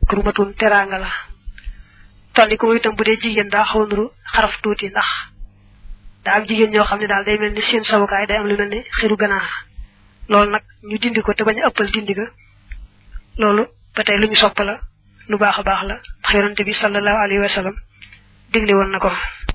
makrumatun teraanga la tolli ko itam bu dee jigéen daa xaw nuru xaraf tuuti ndax daa am jigéen ñoo xam ne daal day mel ni seen sawukaay day am lu mel ni xiru ganaar loolu nag ñu dindi ko te bañ a ëppal dindi ga loolu ba tey lu ñu sopp la lu baax a baax la ndax yonante bi sallallahu alayhi wa sallam digle woon na ko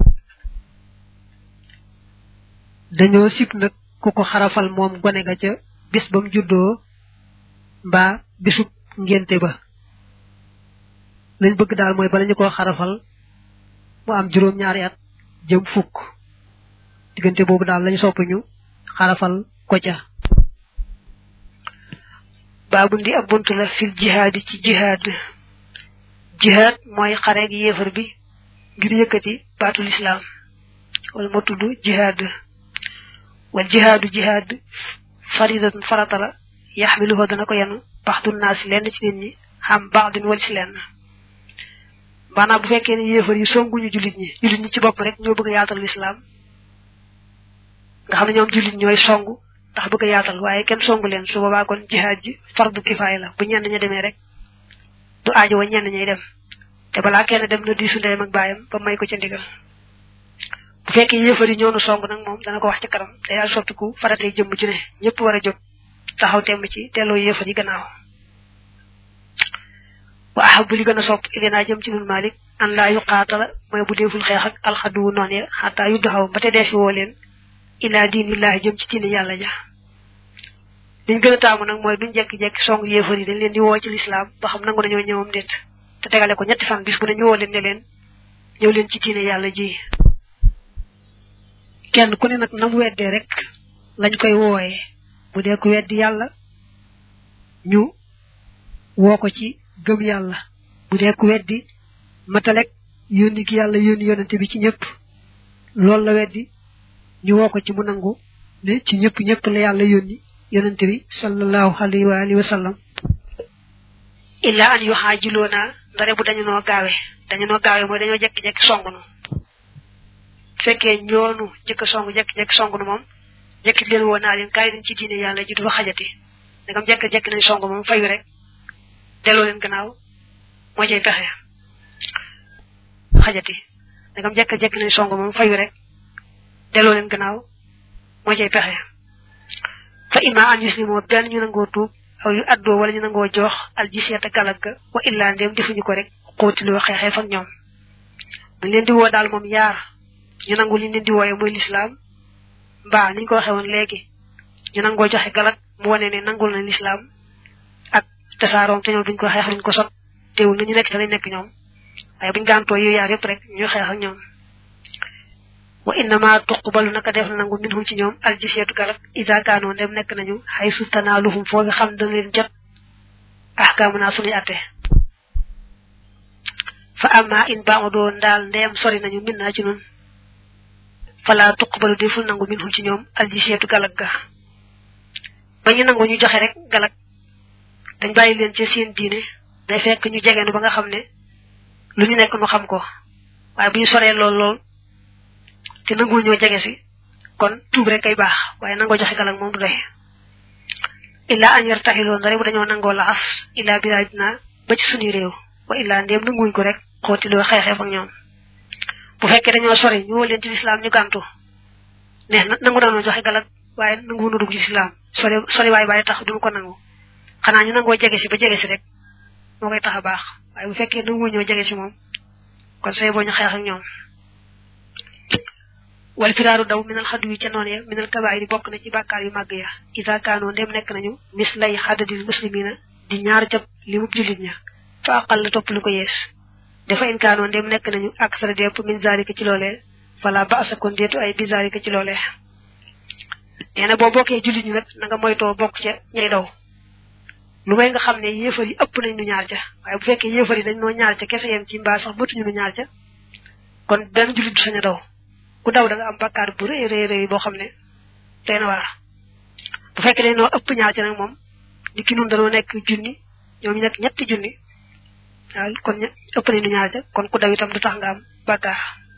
dañoo sib nag ku ko xarafal moom gone ga ca bis ba mu juddoo mbaa bisub ngénte ba lañ bëgg daal mooy bala ñu ko xarafal mu am juróom ñaari at jëm fukk diggante boobu daal lañu sopp ñu xarafal ko ca baabu ndi ab bunt la fil jihaad ci jihaad jihaad mooy xare gi yéefar bi ngir yëkkati baatul islaam wala moo tudd jihaad wal jihaadu jihaad faridatun farata la yaxmiluhu dana ko yenu baxdu naas lenn ci nit ñi xam baxdin wal si lenn maanaam bu fekkee ne yéefar yi songuñu jullit ñi jullit ñi ci bopp rek ñoo bëgg a yaatal lislaam nga xam ne ñoom jullit ñooy songu ndax bëgg a yaatal waaye kenn songu leen su boobaa kon jihaad ji fardu kifaaya la bu ñenn ña demee rek du aajo wa ñenn ñay dem te balaa kenn dem na diisu ndeyam ak baayam ba may ko ca ndigal bu fekkee yéefar yi ñoonu song nag moom dana ko wax ci kanam te daal soppiku faratee jëmm ci ne ñëpp war a jóg taxaw temm ci delloo yéefar yi gannaaw wa ahabu li gën a sopp ilinaa jëm ci nun malik an laa yuqaatala mooy bu deeful xeex ak alxaduwu noon ya xataa yu doxaw ba te deefi woo leen ilaa diinillaahi jëm ci diine yàlla ja liñ gën a taamu nag mooy duñ jekki-jekki song yéefar yi dañ leen di woo ci lislaam ba xam nangu nañoo ñëwam déet te tegale ko ñetti fan bis bu ne ñu woo leen ne leen ñëw leen ci diine yàlla ji kenn ku ne nag nam weddee rek lañ koy wooyee bu dee ku weddi yàlla ñu woo ko ci gëm yàlla bu dee ku weddi matalek yónni gi yàlla yónni yonante bi ci ñëpp loolu la weddi ñu woo ko ci mu nangu ne ci ñëpp ñëpp la yàlla yónni yonante bi sallallahu alayhi wa alihi wa sallam illa an yu xaajiloona ndare bu dañu noo gaawe dañu noo gaawe mooy dañoo jekki-jekki song nu fekkee ñoonu jëkk song jekki-jekki song nu moom jekki leen woo naa leen kaay dañ ci diine yàlla ji du fa xajati ndegam jekki-jekki nañ song moom fayu rek delloo leen gannaaw moo cay pexe xajati ndegam jekki-jekki nañ song moom fayu rek delloo leen gannaaw moo cay pexe fa imma an yuslimoo benn ñu nangoo tuub aw yu addoo wala ñu nangoo jox al jiseeta galag ga wa illaa ndéem defuñu ko rek xóotiloo xeexee fak ñoom buñ leen di woo daal moom yaar ñu nangu li leen di wooye muy lislaam mbaa niñ ko waxee woon léegi ñu nangoo joxe galag mu wane ne nangul na lislaam ak tasaaroom te ñoom duñ ko xeex duñ ko sot teewul na ñu nekk te lañ nekk ñoom waaye buñ gàntoo yu yaar yëpp rek ñu xeex ak ñoom wa innama tuqbalu naka def na nangu minhum ci ñoom aljiseetu galag isa kaanoo ndem nekk nañu xay su tanaaluhum foo nga xam dana leen jot ahkaamu naa suñuy atte fa amma in baadoo ndaal ndeem sori nañu min naa ci nun fala tuqbalu deful nangu minhum ci ñoom aljiseetu galag ga ba ñu nangu ñu joxe rek galag dañ bàyyi leen ci seen diine day fekk ñu jegeenu ba nga xam ne lu ñu nekk nu xam ko waaye bu ñu soree lool lool te nangu ñoo jege si kon tuub rek kay baax waaye nangoo joxe galag moom du doy illa an yartaxiloo ndare bu dañoo nangoo laxas illa bilaadina ba ci suñuy réew wa illa ndéem nanguñ ko rek xootiloo xeexee ak ñoom bu fekkee dañoo sori ñu woo leen ci lislaam ñu gàntu ne nangu nañoo joxe galag waaye nangu nu dugg ci lislaam sori sori waay bàyyi tax duñu ko nangu xanaa ñu nangoo jege si ba jege si rek moo koy tax a baax waaye bu fekkee nangu ñoo jege si moom kon say boo ñu xeex ak ñoom wal firaaru daw minal xadu yi ca noon ya minal kabaayiri bokk na ci bàkkaar yu màgg ya isa kaanoo ndem nekk nañu mis lay xadadil muslimina di ñaar jab li mub jullit ña fa aqal la topp lu ko yees dafa in kaanoo ndem nekk nañu ak sara depp min zalika ci loolee fala ba asa kon deetu ay bi zalika ci loolee nee na boo bokkee jullit ñi nag na nga moytoo bokk ca ñay daw lu may nga xam ne yéefar yi ëpp nañ nu ñaar ca waaye bu fekkee yéefar yi dañ noo ñaar ca kese yem ci mbaa sax mëtuñu nu ñaar ca kon benn jullit du sañ a daw ku daw da nga am bakkaar bu rëy rëy rëy boo xam ne tey na waar bu fekkee dañ noo ëpp ñaar ca nag moom ni ki nun danoo nekk junni ñoom ñu nekk ñetti junni waaw kon ëpp nañ nu ñaar ca kon ku daw itam du tax nga am bakkaar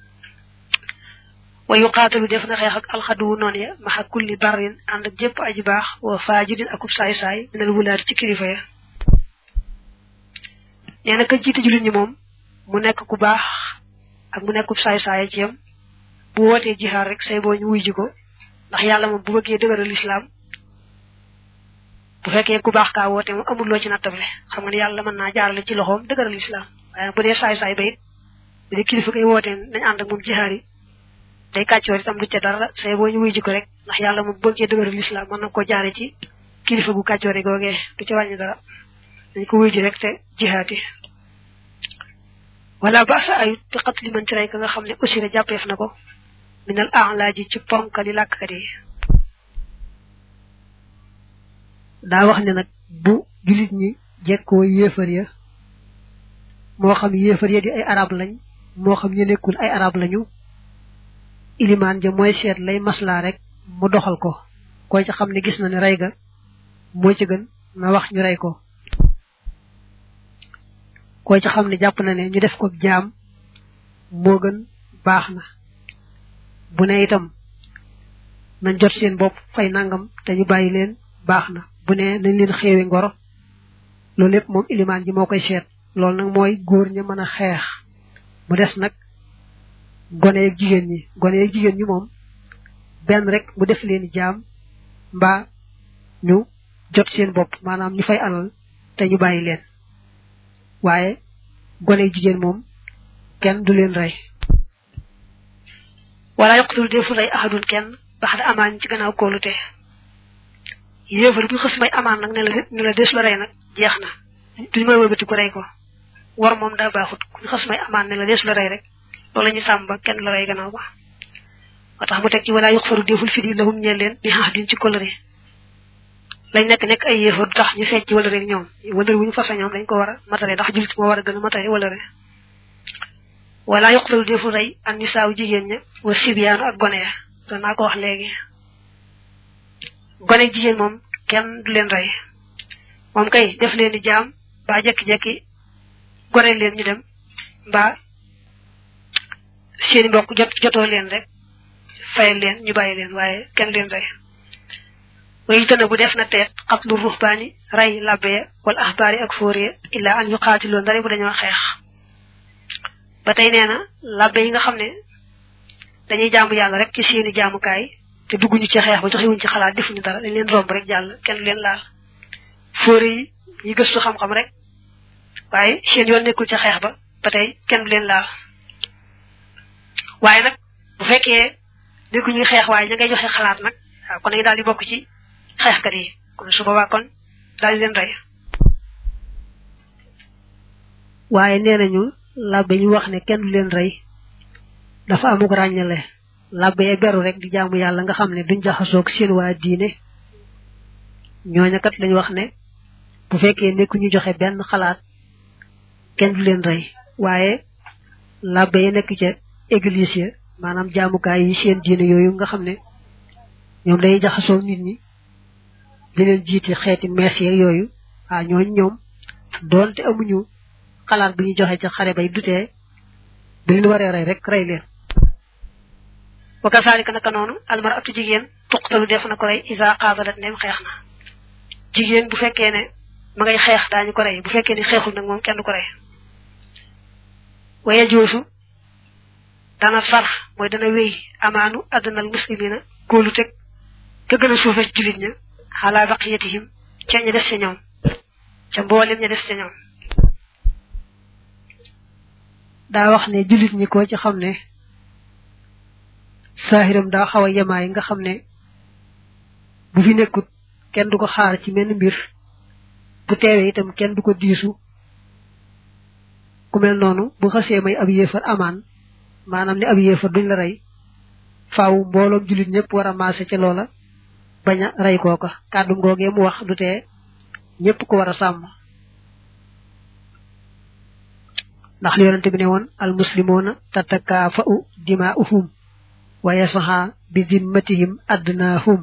wa yuqaatalu def na xeex ak alxaduwu noonu ya maxa kulli barrin ànd ak jëpp aji baax wa faajirin akub saay-saay minal wulaati ci kilifa ya nee na ka jiite jullit ñi moom mu nekk ku baax ak mu nekk ku saay saay ci yam bu wootee jihaar rek say boo ñu wuy ji ko ndax yàlla moom bu bëggee dëgëral lislaam bu fekkee ku baax kaa woote moom amul loo ci nattable xam nga ne yàlla mën naa jaarale ci loxoom dëgëral lislaam waaye bu dee saay saay ba it bu dee kilifa koy wootee nañ ànd ak moom jihaar yi day kàccoor itam du ca dara say boo ñu wuy ji ko rek ndax yàlla moom bu bëggee dëgëral lislaam mën na ko jaare ci kilifa gu kàccoore googee du ca wàññi dara dañ ko wuy ji rek te jihaati wala ba sa ayut bi xat li man ci rey ka nga xam ne aussi jàppeef na ko minal a'laaji ci ponkali làkkat yi daa wax ne nag bu julit ñi jekkoo yéefar ya moo xam yéefar ya di ay arab lañ moo xam ñu nekkul ay arab lañu ilimaan ja mooy seet lay maslaa rek mu doxal ko koy ci xam ne gis na ne rey ga moo ci gën na wax ñu rey ko koy ci xam ne jàpp na ne ñu def ko jaam moo gën baax na bu ne itam nañ jot seen bopp fay nangam te ñu bàyyi leen baax na bu ne nañ leen xeewi ngoro loolu lépp moom ilimaan ji moo koy seet loolu nag mooy góor ña mën a xeex mu des nag gone ak jigéen ñi gone ak jigéen ñi moom benn rek mu def leen jaam mbaa ñu jot seen bopp maanaam ñu fay alal te ñu bàyyi leen waaye gone jigéen moom kenn du leen rey wala yoqtul defu lay ahadun kenn bax da amaan ci gannaaw kóolute yéefar bu xës may amaan nag ne la ne la des la rey nag jeex na duñu may wëlbati ko rey ko war moom daa baaxut ku xës may amaan ne la des la rey rek loolu la ñu sàmm ba kenn la rey gannaaw ba moo tax mu teg ci wala yuxfaru deful fi di lahum ñeel leen bi ahdin ci kóllëre lañ nekk nekk ay yéefar du tax ñu fecc wala rek ñoom wala wuñu fasa ñoom dañ ko war a matale ndax julit moo war a gën a matale wala rek wala yuqtalu defu rey an nisaaw jigéen ña wa sibiyaanu ak gone ya doon naa ko wax léegi gone jigéen moom kenn du leen rey moom kay def leen di jaam ba jekki-jekki gore leen ñu dem mbaa seeni mbokk jot jotoo leen rek fayal leen ñu bàyyi leen waaye kenn leen rey wayu tëna bu def na teet xatlu ruhbaani rey labbe wala axbaari ak fóore illa an yu xaatiloo ndare bu dañoo xeex ba tey nee na labbe yi nga xam ne dañuy jaamu yàlla rek ci seeni jaamukaay te dugguñu ci xeex ba joxewuñ ci xalaat defuñu dara dañ leen romb rek jàll kenn du leen laal fóore yi ñi gëstu xam-xam rek waaye seen yoon nekkul ci xeex ba ba tey kenn du leen laal waaye nag bu fekkee nekkuñuy xeex waaye ña ngay joxe xalaat nag waaw kon dañu daal di bokk ci xeexkat yi kon su boobaa kon daal di leen rey waaye nee nañu labbe ñu wax ne kenn du leen rey dafa amuk ràññale labbe ya beru rek di jaamu yàlla nga xam ne duñ jaxasoog seen waa diine ñooña kat lañ wax ne bu fekkee nekku ñu joxe benn xalaat kenn du leen rey waaye labbe ya nekk ca église ya maanaam jaamukaay yi seen diine yooyu nga xam ne ñoom dañuy jaxasoo nit ñi di leen jiite xeeti mees yeeg yooyu ah ñooñ ñoom doonte amuñu xalaat bu ñuy joxe ca xare bay dutee bu leen waree rey rek rey leen wa kasaalika naka noonu almaratu jigéen tuqtalu def na ko rey isa xaasalat ndem xeex na jigéen bu fekkee ne ma ngay xeex daañu ko rey bu fekkee ne xeexul nag moom kenn du ko rey waye joosu dana sar mooy dana wéy amaanu addanal muslimina góolu teg ka gën a suufe ci julit ña xalaa baqiyatihim ca ña des ca ñoom ca mboolem ña des ca ñoom daa wax ne julit ñi ko ci xam ne saahiram daa xaw a yemaay nga xam ne bu fi nekkut kenn du ko xaar ci menn mbir bu teewee itam kenn du ko diisu ku mel noonu bu xasee may ab yéefar amaan maanaam ne ab yéefar duñ la rey faaw mbooloom julit ñëpp war a maase ca loola bañ a rey kooka kàddu ngoogee mu wax du tee ñëpp ko war a sàmm ndax li yonente bi ne woon al muslimuna tatakaafa'u dimaa'uhum wa yasaha bi dimmatihim adnaahum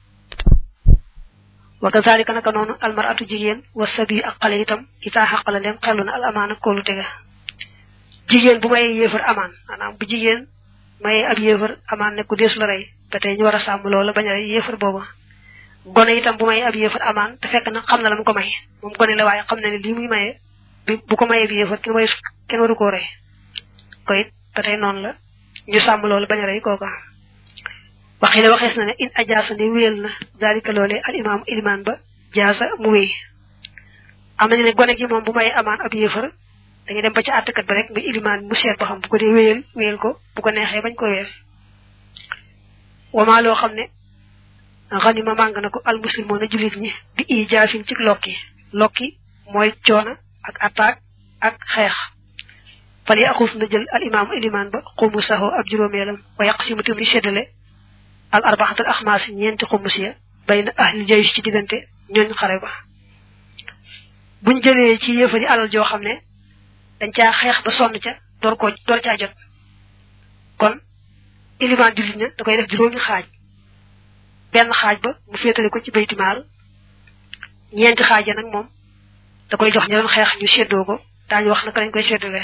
wa kazalika naka noonu almaratu jigéen wa sabi ak xale itam itaa xaqala leen xellu na al amaana koolu tega jigéen bu mayee yéefar amaan maanaam bu jigéen mayee ab yéefar amaan ne ku deesu la rey ba tey ñu war a sàmm loola bañ a rey yéefar booba gone itam bu mayee ab yéefar amaan te fekk na xam na la mu ko may moom gone la waaye xam na ne lii muy mayee bi bu ko mayee bi yëfat kenn way kenn waru koo rey ko it ba tey noonu la ñu sàmm loolu bañ a rey kooka waxi la waxees na ne in ajaasa ne wéyal na daalika loolee al imaam ilimaan ba jaasa mu wéy am nañu ne gone gi moom bu may amaan ab yéefar dañuy dem ba ci àttkat ba rek muy ilimaan mu seet ba xam bu ko dee wéyal wéyal ko bu ko neexee bañ ko wéyal wamaa loo xam ne xanima màng na ko almuslimoon a jullit ñi bi i jaafin ci lokki lokki mooy coona ak attaque ak xeex fal yi axus na jël al imaam ilimaan ba xumu saxoo ab juróomeelam wa yàq si mu tam di séddale al arbaxatul axmaas ñeenti xumus ya bay na ahli jaysh ci diggante ñooñ xare ba buñ jëlee ci yëfari alal joo xam ne dañ caa xeex ba sonn ca door koo door caa jot kon ilimaan jullit ña da koy def juróomi xaaj benn xaaj ba mu féetale ko ci baytimaal ñeenti xaaj ya nag moom da koy jox ña doon xeex ñu séddoo ko daañu wax naka lañ koy séddale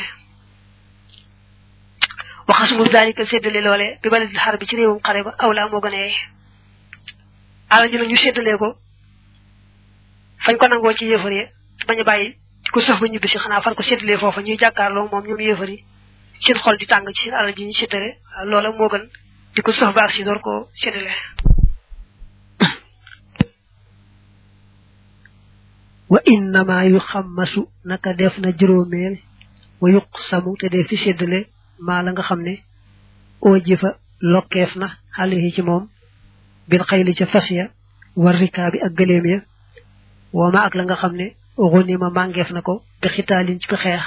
waxasumu daalika séddale loole bi baladil xar bi ci réewum xare ba awlaa moo gën a yey alal ji nag ñu séddalee ko fañ ko nangoo ci yëfar yi bañ a bàyyi di ko sëf ba ñibbi si xanaa fan ko séddalee foofa ñuy jàkkaarloo moom ñoom yëfar yi seen xol di tàng ci seen alal ji ñu séddale loola moo gën di ko sëf baax si door ko séddale wa innama yu xammasu naka def na juróomeel wa yuq samu te def fi séddale maa la nga xam ne oo jëfa lokkeef na xale yi ci moom bil xayli ca fas ya war rikaa bi ak gëléem ya wooma ak la nga xam ne xunima màngeef na ko bi xitaalin ci bi xeex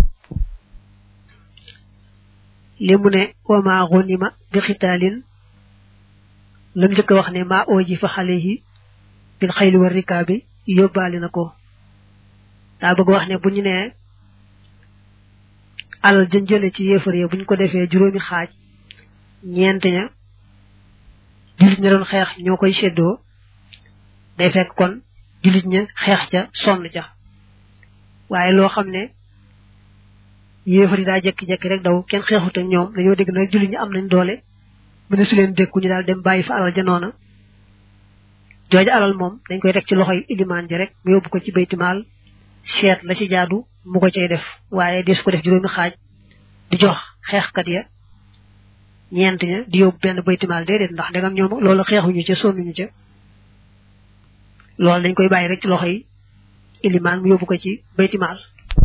li mu ne wooma xunima bi xitaalin lam njëkk wax ne maa oo ji fa xale yi bil xayli war rikaa bi yóbbaale na ko daa bëgg wax ne bu ñu nee alal jën jële ci yéefar ya bu ñu ko defee juróomi xaaj ñeent ña jullit ña doon xeex ñoo koy séddoo day fekk kon jullit ña xeex ca sonn ca waaye loo xam ne yéefar yi daa jekki-jekki rek daw kenn xeexut ak ñoom dañoo dégg nag jullit ñi am nañ doole mu ne su leen dékku ñu daal dem bàyyi fa alal ja noona jooja alal moom dañ koy teg ci loxoy ilimaan ji rek mu yóbbu ko ci baytimaal seet la ci jaadu mu ko cay def waaye des ko def juróomi xaaj di jox xeexkat ya ñeent ña di yóbbu benn baytimaal déedéet ndax ndegam ñoom loolu xeexuñu ca sonnuñu ca loolu dañ koy bàyyi rek ci loxoy ilimaan mu yóbbu ko ci baytimaal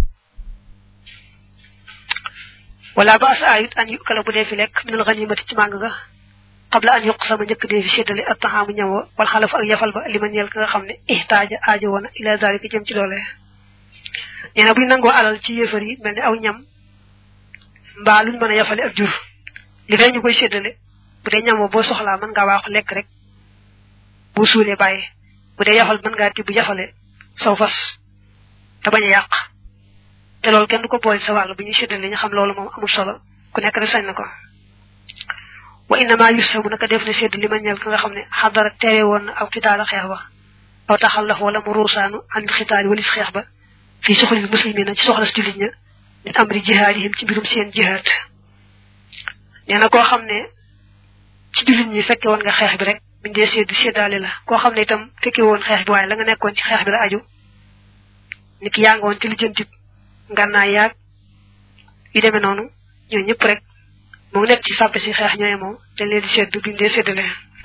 wala ba asa ayut an yu kala bu dee fi lekk minal ganimati ci màng ga qabla an yuq sama njëkk dee fi séddale ak taxaamu ñam wa wal xalaf ak yafal ba li ma ñeel ka nga xam ne ihtaaja aajo woona ila dalika jëm ci loole nee na buñ nangoo alal ci yéefar yi mel ne aw ñam mbaa luñ mën a yafale ak jur li fee ñu koy séddale bu dee ñam wa boo soxlaa mën ngaa waaxu lekk rek boo suulee bàyyi bu dee yafal mën ngaa tibb yafale saw fas te bañ a yàq te loolu kenn du ko boole sa wàll bu ñuy séddale ñu xam loolu moom amul solo ku nekk rek sañ na ko wa innama yusamu naka def na sedd li ma ñeel ka nga xam ne xadara teewe woon na aw xitaala xeex ba aw taxallaf wala mu ruusaanu an xitaali walis xeex ba fii soxlil muslimina ci soxlas jullit ña min amri jihaadihim ci mbirum seen jihaad nee na koo xam ne ci jullit ñi fekke woon nga xeex bi rek buñ dee sedd seddaale la koo xam ne itam fekke woon xeex bi waaye la nga nekkoon ci xeex bi la aju nit ki yaa nga woon ci lijjanti ngànnaay yaag yu demee noonu ñoo ñëpp rek mu ngi nekk ci sàppe si xeex ñooy moom dañ leen di sedd buñ dee séddale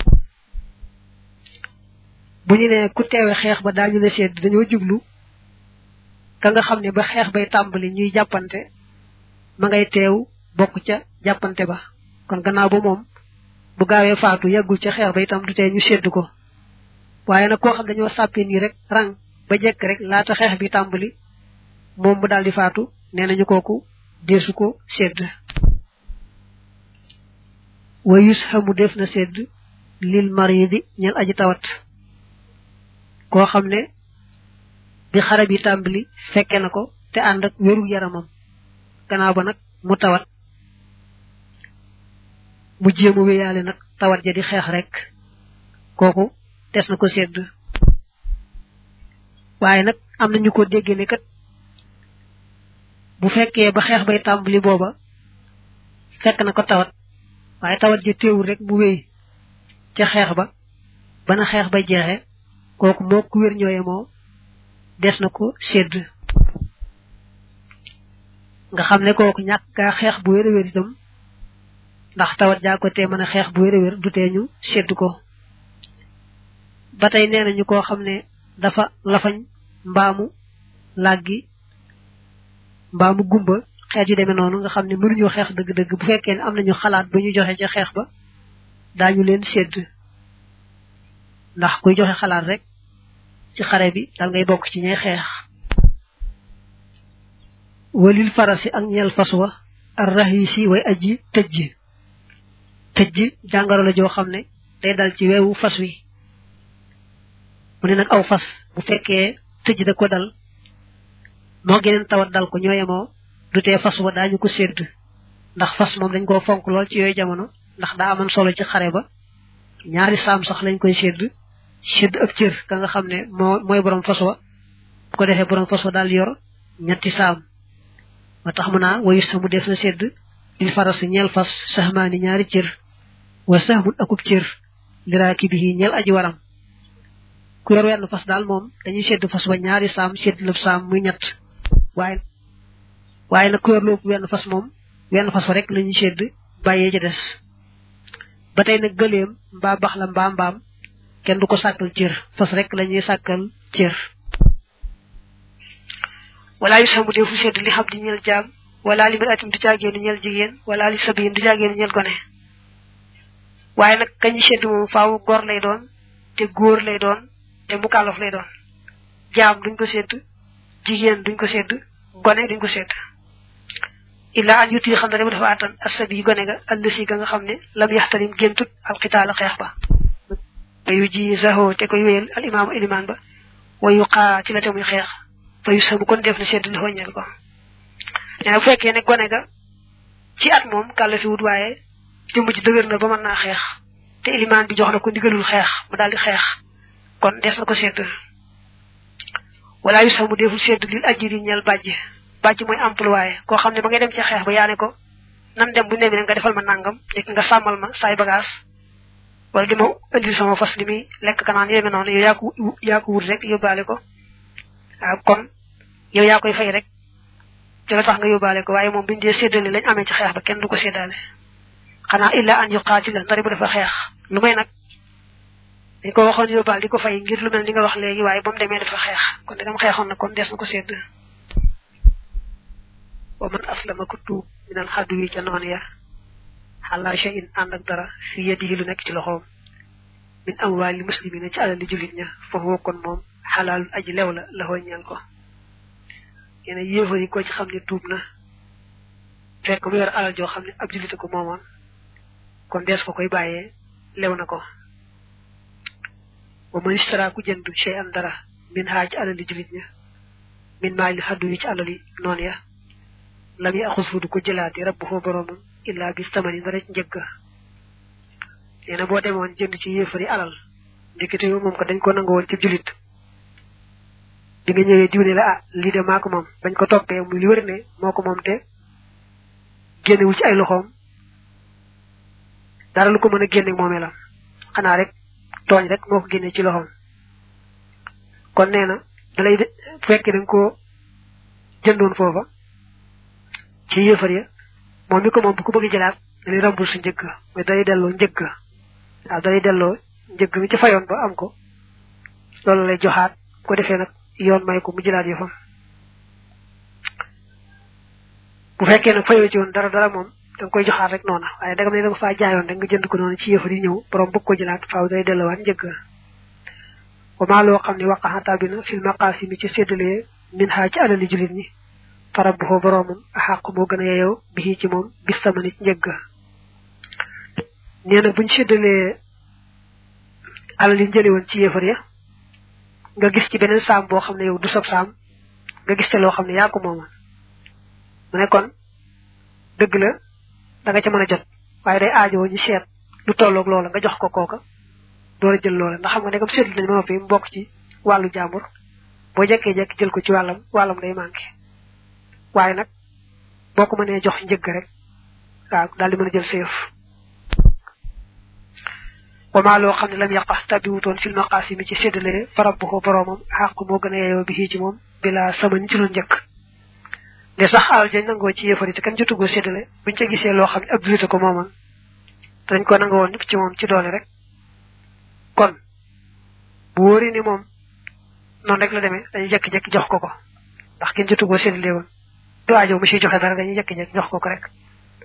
bu ñu nee ku teewe xeex ba daañu la sedd dañoo jublu ka nga xam ne ba xeex bay tàmbali ñuy jàppante ma ngay teew bokk ca jàppante ba kon gannaaw ba moom bu gaawee faatu yàggul ca xeex ba itam du tee ñu sedd ko waaye nag koo xam dañoo sàppe nii rek rang ba jekk rek laata xeex bi tàmbali moom mu daal di faatu nee nañu kooku deesu ko sedd wa yushamu def na sedd lil maridi ñel aji tawat koo xam ne bi xare bi tàmbali fekke na ko te ànd ak wéru yaramam gannaaw ba nag mu tawat mu jéem a wéyaale nag tawat ja di xeex rek kooku des na ko sedd waaye nag am na ñu ko déggee ne kat bu fekkee ba xeex bay tàmbali booba fekk na ko tawat waaye tawat ji teewul rek mu wéy ca xeex ba bana xeex ba jeexe kooku moo ku wér ñooye moo des na ko sedd nga xam ne kooku ñàkk kaa xeex bu wér a wér itam ndax tawat jaa ko tee mën a xeex bu wér a wér du tee ñu sedd ko ba tey nee nañu koo xam ne dafa lafañ mbaamu làggi mbaamu gumba xeet yu demee noonu nga xam ne mënuñoo xeex dëgg-dëgg bu fekkee ne am nañu xalaat ba ñu joxe ca xeex ba daañu leen sedd ndax kuy joxe xalaat rek ci xare bi dal ngay bokk ci ñay xeex walil farasi ak ñeel fas wa ar rahisi way aji tëjj tëjj jàngoro la joo xam ne day dal ci weewu fas wi mu ne nag aw fas bu fekkee tëjj da ko dal moo geneen tawat dal ko ñoo yemoo du tee fas wa daañu ko sédd ndax fas moom dañ koo fonk lool ci yooyu jamono ndax daa amoon solo ci xare ba ñaari saam sax lañ koy sédd sédd ab cër ka nga xam ne moo mooy borom fas wa bu ko defee borom fas wa daal yor ñetti saam ma tax mu naa wayu samu def na sédd lil faras ñeel fas saxmaani ñaari cër wa saxmun akub cër liraaki bi ñeel aji waram ku yor wenn fas daal moom dañuy sédd fas ba ñaari saam sédd lëb saam muy ñett waaye waaye nag ku yor lu wenn fas moom wenn fas fa rek lañuy sédd bàyyee ca des ba tey nag gëleem mbaa bax la mbaa mbaam kenn du ko sàkkal cër fas rek lañuy sàkkal cër wala yu samu defu sedd li xam di ñeel jaam wala li atim du jaageenu ñeel jigéen wala li sabiyin du jaageenu ñeel gone waaye nag kañu sedd moom faaw góor lay doon te góor lay doon te mukallaf lay doon jaam duñ ko sedd jigéen duñ ko sedd gone duñ ko sedd illa an yuti xam ne dama dafa attan asabi yi gone ga allësi ga nga xam ne lam yaxtarim géntut alxitaala xeex ba wayu ji zaho te koy wéyal al imaamu ilimaan ba wayu xaa ci la te muy xeex fa yu samu kon def na sedd li xoññal ko nee bu fekkee ne gone ga ci at moom kàlla fi wut waaye jëmb ji dëgër na ba mën naa xeex te ilimaan bi jox na ko ndigalul xeex mu daal di xeex kon des na ko sedd wala yu samu deful sedd lil ajiri ñal bàjj bàjj mooy employé koo xam ne ba ngay dem ci xeex ba yaa ne ko nan dem bu demee nga defal ma nangam nekk nga sàmmal ma saay bagage wala di ma indil sama fas li muy lekk kanaan yéeme noonu yow yaa ko yaa ko wut rek yóbbaale ko waaw kon yow yaa koy fay rek ci la tax nga yóbbaale ko waaye moom biñu dee séddale lañ amee ci xeex ba kenn du ko séddaale xanaa illa an yuqaatila ndari bu dafa xeex lu may nag dañ ko waxoon yóbbaal di ko fay ngir lu mel ni nga wax léegi waaye ba mu demee dafa xeex kon dagam xeexoon na kon des na ko sédd wa man aslama ku tuub minal xaddu yi ca noon ya xalaa shay'in ànd ak dara fi yadihi lu nekk ci loxoom min amwaali muslimina ci alali jullit ña foofu kon moom xalaalul aji lew la la ñeel ko yéen yéefar yi ko ci xam ne tuub na fekk mu yor alal joo xam ne ab jullite ko moomoon kon dees ko koy bàyyee lew na ko wa man istara ku jënd shay'an dara min haa ci alali jullit ña min maali xaddu yi ci alali noon ya lam yi axus fu du ko jëlaati rabbu foo boroomam illaa bis tamani dara ci njëgg nee na boo demoon jënd ci yéefari alal ndekete yow moom ko dañ ko nangu woon ci julit bi nga ñëwee diw ne la ah lii de maa ko moom bañ ko toppee muy li wër ne moo ko moom te génnewul ci ay loxoom dara lu ko mën a génne moomee la xanaa rek tooñ rek moo ko génne ci loxoom kon nee na dalay de fekkee dañ ko jëndoon foofa ci yéefar ya moom mi ko moom bu ko bëgg jëlaat dañuy rambul su njëgg mais day delloo njëgg waaw day delloo njëgg mi ci fayoon ba am ko loolu lay joxaat bu ko defee nag yoon may ko mu jëlaat yëfam bu fekkee nag fayoo ci woon dara dara moom da nga koy joxaat rek noona waaye dagam ne da nga faa jaayoon rek nga jënd ko noonu ci yëfar yi ñëw borom bëgg ko jëlaat faaw day delloowaat njëgg wa maa loo xam ne waqaxataa bi na fil maqaasi mi ci séddalee min xaa ci alali julit ñi farab bu foo boroomam xàq moo gën a yeyoo bi ci moom bis tamani ci njëgg nee na buñ séddalee alal yi jële woon ci yéefar ya nga gis ci beneen saam boo xam ne yow du sab saam nga gis te loo xam ne yaa ko moomoon mu ne kon dëgg la da nga ca mën a jot waaye day aajoo ñu seet lu tolloog loola nga jox ko kooka door a jël loola ndax xam nga ne comme seetlu nañ ma noppi mu bokk ci wàllu jàmbur boo jekkee-jekk jël ko ci wàllam wàllam day manqué waaye nag boo ko mënee jox njëgg rek waaw daal di mën a jël sa yëf wamaa loo xam ne lam yàqa tabiwutoon fil maqaasi mi ci séddale farab bu ko boroomam xàq moo gën a yeyoo bi ci moom bila sama ñu ci lu njëkk ne sax alal jañ nangoo ci yéefar yi te kenn jotugoo séddale buñ ca gisee loo xam ne ab julite ko moomoon te dañ ko nangoo woon ci moom ci doole rek kon bu wóori ni moom noonu rek la demee dañuy jekki-jekki jox ko ko ndax kenn jotugoo séddale woon du aajo mu siy joxe dara dañuy jekki-jekki jox ko ko rek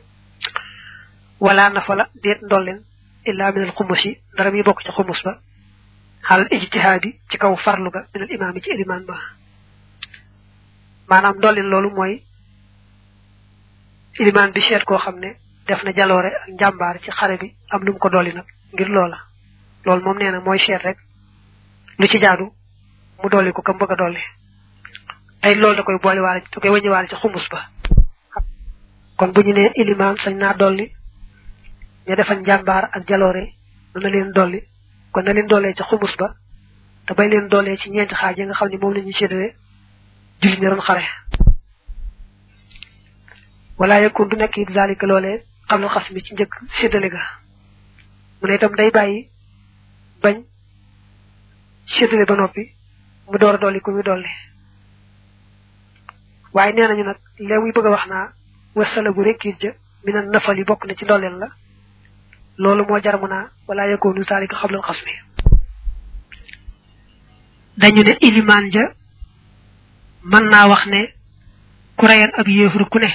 wala na fa la déet ndolleen illa min al xumus yi dara muy bokk ci xumus ba xal ijtihaadi ci kaw farlu ga min al imaam yi ci ilimaan ba maanaam ndolleen loolu mooy ilimaan bi seet koo xam ne def na jaloore ak njàmbaar ci xare bi am lu mu ko dolli nag ngir loola loolu moom nee na mooy seet rek lu ci jaadu mu dolli ko kam bëgg a dolli tey loolu da koy boole waale da koy wëññi waale ci xumus ba kon bu ñu nee ilimaan sañ naa dolli ña defal njàmbaar ak jaloore na leen dolli kon na leen doolee ci xumus ba te bay leen doolee ci ñeenti xaaj yi nga xam ne moom la ñuy séddale jullit ñi doon xare wala yakun du nekk it zalika loolee xam lu xas mi ci njëkk séddale ga mu ne itam day bàyyi bañ séddale ba noppi mu door a dolli ku muy dolli waaye nee nañu nag léegi muy bëgg a wax naa wasala bu rekkiit ja mi na nafal yi bokk na ci ndolleen la loolu moo jar mu naa wala yakunu zalika xam lu xas mi dañu ne ilimaan ja mën naa wax ne ku reyan ab yéefar ku ne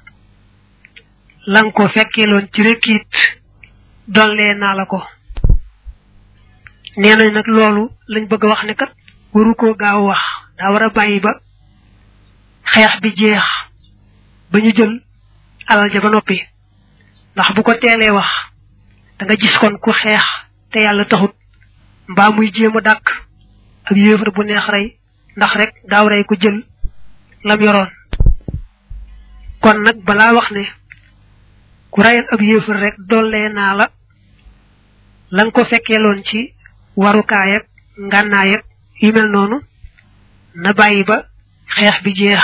lang ko fekkeeloon ci rekkiit dollee naa la ko nee nañ nag loolu lañ bëgg a wax ne kat waru koo gaaw wax daa war a bàyyi ba xeex bi jeex ba ñu jël alal ja ba noppi ndax bu ko teelee wax da nga gis kon ku xeex te yàlla taxut mbaa muy jéem a dàkk ab yéefar bu neex rey ndax rek gaaw rey ko jël lam yoroon kon nag balaa wax ne ku reyal ab yéefar rek dollee naa la la nga ko fekkeeloon ci warukaay ak ngànnaay ak yu mel noonu na bàyyi ba xeex bi jeex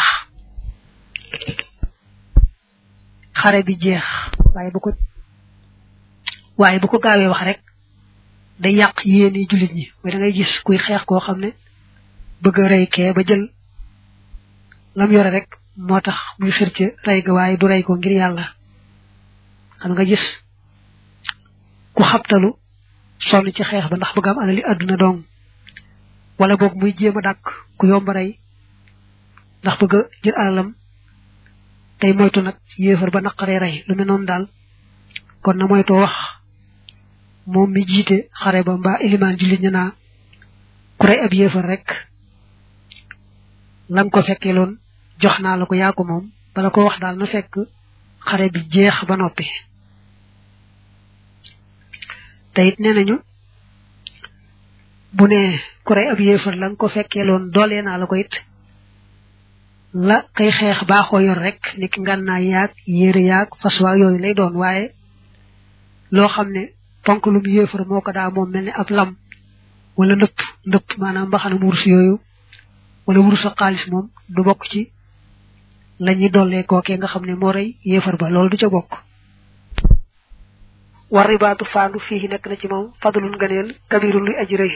xare bi jeex waaye bu ko waaye bu ko gaawee wax rek day yàq yéeni jullit ñi mooy da ngay gis kuy xeex koo xam ne bëgg a rey kee ba jël lam yore rek moo tax muy xir ci rey ga waaye du rey ko ngir yàlla xam nga gis ku xabtalu sonn ci xeex ba ndax bëgg am alali àdduna dong wala boog muy jéem a dàkk ku yomb rey ndax bëgg a jël alalam tey moytu nag yéefar ba naqaree rey lu mel noonu daal kon na moytoo wax moom mi jiite xare ba mbaa ilimaan jullit ñu naa ku rey ab yéefar rek lang ko fekkee loon jox naa la ko yaa ko moom bala ko wax daal na fekk xare bi jeex ba noppi te it nee nañu bu ne ku rey ab yéefar la nga ko fekkee loon doolee naa la ko it la kay xeex baaxoo yor rek ni ki ngànnaay yaag yére yaag fas waag yooyu lay doon waaye loo xam ne ponk lum yéefar moo ko daa moom mel ne ab lam wala ndëpp ndëpp maanaam mbaxanam wurus yooyu wala wurus ak xaalis moom du bokk ci la ñuy dollee kookee nga xam ne moo rey yéefar ba loolu du ca bokk war ribaatu faandu fii nekk na ci moom fadlun ngëneel kabirun luy aji rëy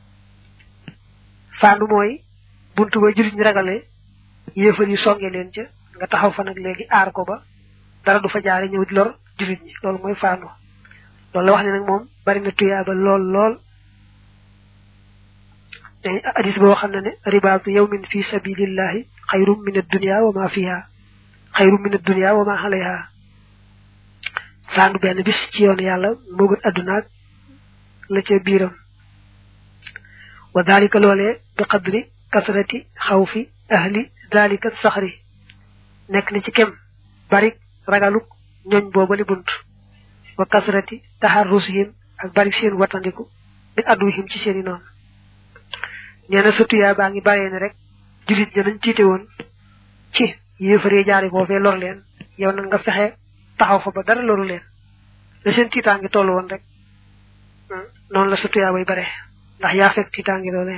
faandu mooy buntu ba jullit ñi ragale yéefar yi songe leen ca nga taxaw fa nag léegi aar ko ba dara du fa jaare ñëw di lor jullit ñi loolu mooy faandu loolu la wax ne nag moom bari na tuyaaba lool lool te hadis boo xam ne ne ribaatu yawmin fi sabilillahi xayrum min ad-dunya wa ma fiha xayrum min ad-dunya wa ma alayha faandu benn bis ci yoon yàlla moo gën adduna ak la ca biiram wa dalika loolee bi qadri kasrati xawfi ahli dalika saxri nekk na ci kem barik ragaluk ñooñ boobali bunt wa kasrati taharrusihim ak barik seen watandiku min adduhim ci seeni noonu nee na surtout yaa baa ngi baree ne rek julit ña nañ ciite woon ci yéefaree jaari foofee lor leen yow nag nga fexe taxaw fa ba dara loru leen la seen tiitaangi toll woon rek noonu la surtout yaa bay bare ndax yaa fekk tiitaangi loolee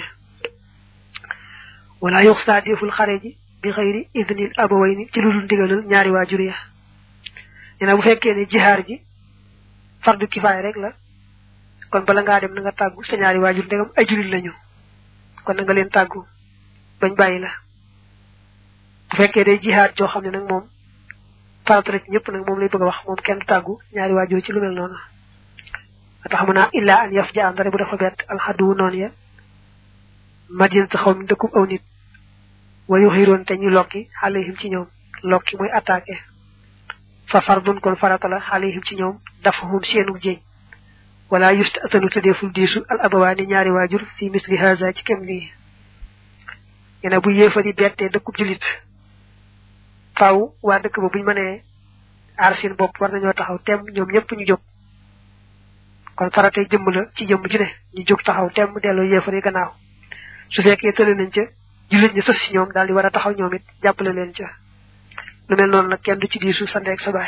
wala yox saa deful xare ji bi xëyri idnil abawayni ci lu dul ndigalul ñaari waajur ya nee na bu fekkee ne jihaar ji fardu kifaay rek la kon bala ngaa dem na nga tàggu sa ñaari waajur ndegam ay julit lañu kon na nga leen tàggu bañ bàyyi la bu bu fekkee day jihaad joo xam ne nag moom farata la ci ñëpp nag moom lay bëgg a wax moom kenn du tàggu ñaari waajur ci lu mel noonu tax mu naa illaa an yaf ja andare bu dafa bett alxaddu noonu ya madinatu xaw mi dëkkub aw nit wayu xiroon te ñu lokki alayhim ci ñoom lokki mooy attaqué fa fardun kon farata la alayhim ci ñoom dafahum seenu jéñ wala yust atanu tëddeeful diisu al abawaani ñaari waajur fi misli haza ci kem lii yene bu yéefari bettee dëkkub julit faaw waa dëkk ba buñ mënee aar seen bopp war nañoo taxaw tem ñoom ñëpp ñu jóg kon faratay jëmm la ci jëmm ju ne ñu jóg taxaw tem delloo yéefari gannaaw su fekkee tële nañ ca julit ñi sës si ñoom daal di war a taxaw ñoom it jàppale leen ca lu mel noonu nag kenn du ci diisu sa ndeeg sa baay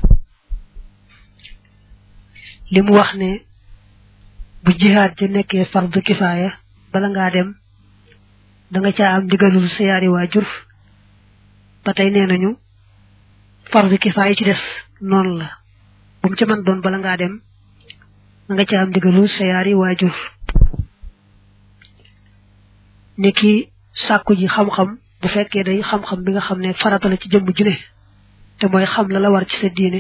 li mu wax ne bu jihaad ja nekkee fardu kifaaya bala ngaa dem da nga caa am ndigalul sa yaari waajur ba tey nee nañu fardu kifaaya ci des noonu la bu mu ca mën doon bala ngaa dem da nga caa am ndigalul sa yaari waajur ni ki sàkku ji xam-xam bu fekkee day xam-xam bi nga xam ne farata la ci jëmm ju ne te mooy xam la la war ci sa diine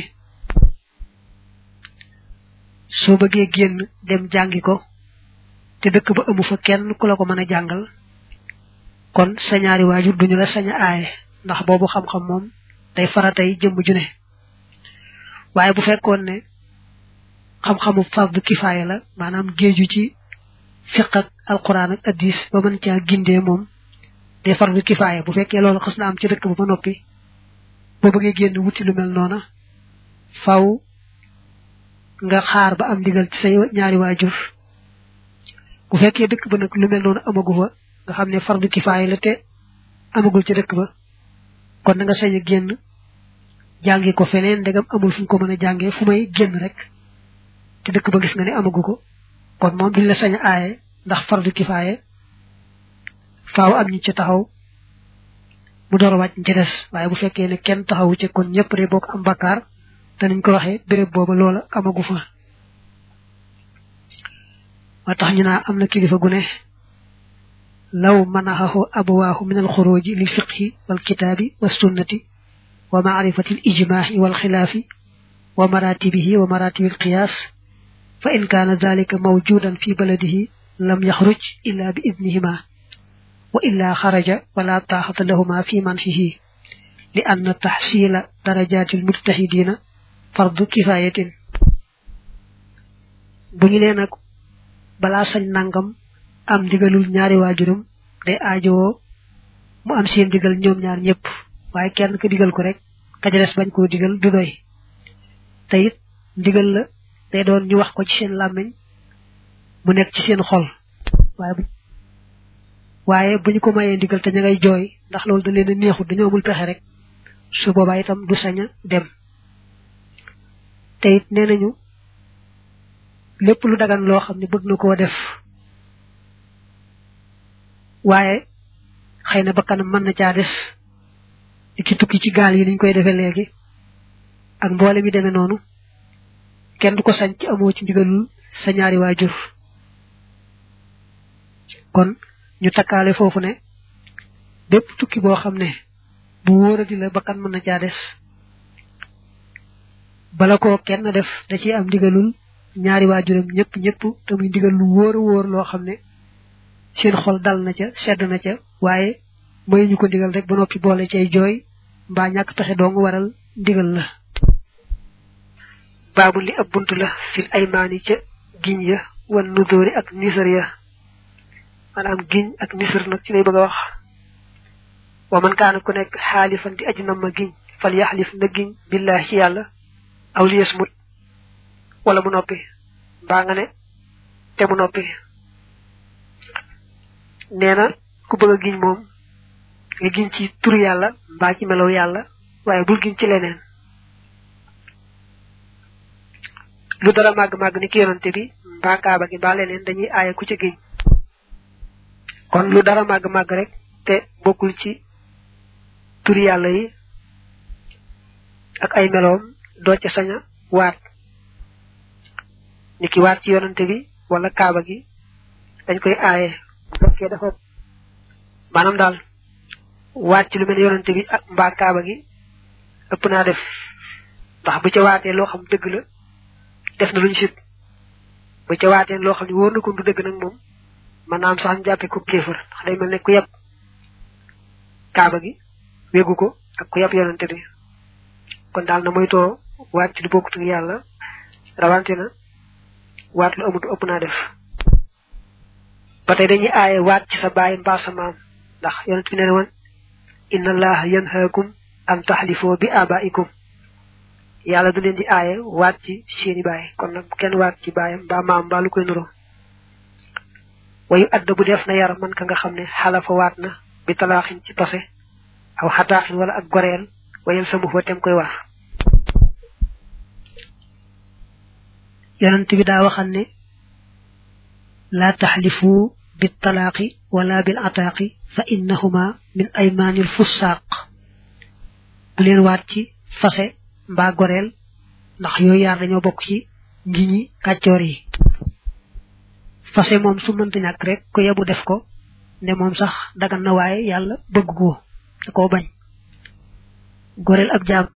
soo bëggee génn dem jàngi ko te dëkk ba amu fa kenn ku la ko mën a jàngal kon sa ñaari waajur duñu la sañ a aaye ndax boobu xam-xam moom day faratay jëmm ju ne waaye bu fekkoon ne xam-xamu fardu kifaaya la maanaam géeju ci fiq ak alquran ak addis ba mën caa gindee moom day fardu kifaaya bu fekkee loolu xas na am ci dëkk ba ba noppi boo bëggee génn wuti lu mel noona faw nga xaar ba am ndigal ci say ñaari waajur bu fekkee dëkk ba nag lu mel noonu amagu fa nga xam ne fardu kifaaya la te amagul ci dëkk ba kon na nga sañ a génn jàngi ko feneen ndegam amul fu ñu ko mën a jàngee fu may génn rek te dëkk ba gis nga ne amagu ko kon moom duñ la sañ a aaye ndax fardu kifaaya faaw am ñu ci taxaw mu door a wàcc ci des waaye bu fekkee ne kenn taxawu ci kon ñëpp de bokk am bakkaar te niñ ko waxee béréb booba loola amagu fa moo tax ñu naa am na kilifa gu ne law manaxahu abawaahu min alxuruji lil fiqhi wal kitaabi wa sunnati wa maarifati al ijmaahi wal xilaafi wa maratibihi wa maratibi al qiyaas fa in kaana dalika mawjudan fi baladihi lam yaxruj illa bi idnihima wa illa xaraja wala taaxata lahuma fi manxihi li anna taxsiila darajaati al mujtahidina fardu kifayatin bu ñu leen nag balaa sañ nangam am ndigalul ñaari waajuram day aajowoo mu am seen digal ñoom ñaar ñëpp waaye kenn ko digal ko rek ka ca des bañ koo digal du doy te it ndigal la day doon ñu wax ko ci seen làmmiñ mu nekk ci seen xol waaye bu waaye bu ñu ko mayee ndigal te ña ngay jooy ndax loolu da leen a neexut dañoo amul pexe rek su boobaa itam du sañ a dem te it nee nañu lépp lu dagan loo xam ne bëgg na koo def waaye xëy na bakkanam mën na caa des ki tukki ci gaal yi niñ koy defee léegi ak mboole mi demee noonu kenn du ko sañ ci amoo ci ndigalul sa ñaari waajur kon ñu takkaale foofu ne bépp tukki boo xam ne bu wóoradi la bakkan mën na caa des bala ko kenn def da ciy am ndigalul ñaari waajuram ñëpp ñëpp te muy ndigal lu wóor a wóor loo xam ne seen xol dal na ca sedd na ca waaye may ñu ko ndigal rek ba noppi boole cay jooy mbaa ñàkk pexe dong waral ndigal la baabu li ab bunt la fil aymaani ca giñ ya wan nudóori ak nisar ya maanaam giñ ak nisar nag ci lay bëgg a wax wa man kaana ku nekk xaalifan di aju nam ma giñ fal yaxlif na giñ billahi ci yàlla aw liyes mut wala mu noppi mbaa nga ne te mu noppi nee na ku bëgg a giñ moom nga giñ ci turu yàlla mbaa ci melow yàlla waaye bul giñ ci leneen lu dara màgg-màgg ni ki yonante bi mbaa kaaba gi mbaa leneen dañuy aaye ku ci giñ kon lu dara màgg-màgg rek te bokkul ci turi yàlla yi ak ay meloom doo ca sañ a waat ni ki waat ci yonante bi wala kaaba gi dañ koy aaye bu fekkee dafa maanaam daal waat ci lu mel yonante bi ak mbaa kaaba gi ëpp naa def ndax bu ca waatee loo xam dëgg la def na luñ sib bu ca waatee loo xam ne wóor na ko du dëgg nag moom man naam sax ñu jàppee ko kéefër ndax day mel ne ku yeb kaaba gi wéggu ko ak ku yeb yonante bi kon daal na moytoo waat ci lu bokkut ak yàlla rawante na waat lu amut ëpp naa def ba tey dañuy aaye waat ci sa baay mbaa sa maam ndax yonent bi nee na woon inna allaha yanhaakum an taxlifoo bi abaikum yàlla du leen di aaye waat ci seeni baay kon nag kenn waat ci baayam mbaa maam mbaa lu koy nuro wayu adda bu def na yar man ka nga xam ne xalafa waat na bi talaaxin ci tose aw xataaxin wala ak goreel wayel sa mbufa tem koy war yonent bi daa waxal ne laa taxlifu bi talaaqi wala bil ataaqi fa innahuma min aymaanil fussaaq bu leen waat ci fase mbaa goreel ndax yooyu yaar dañoo bokk ci ngiñi kàccoor yi fase moom su mënta ñàkk rek ko yebu def ko ne moom sax dagan na waaye yàlla bëgg ko da koo bañ goreel ab jaam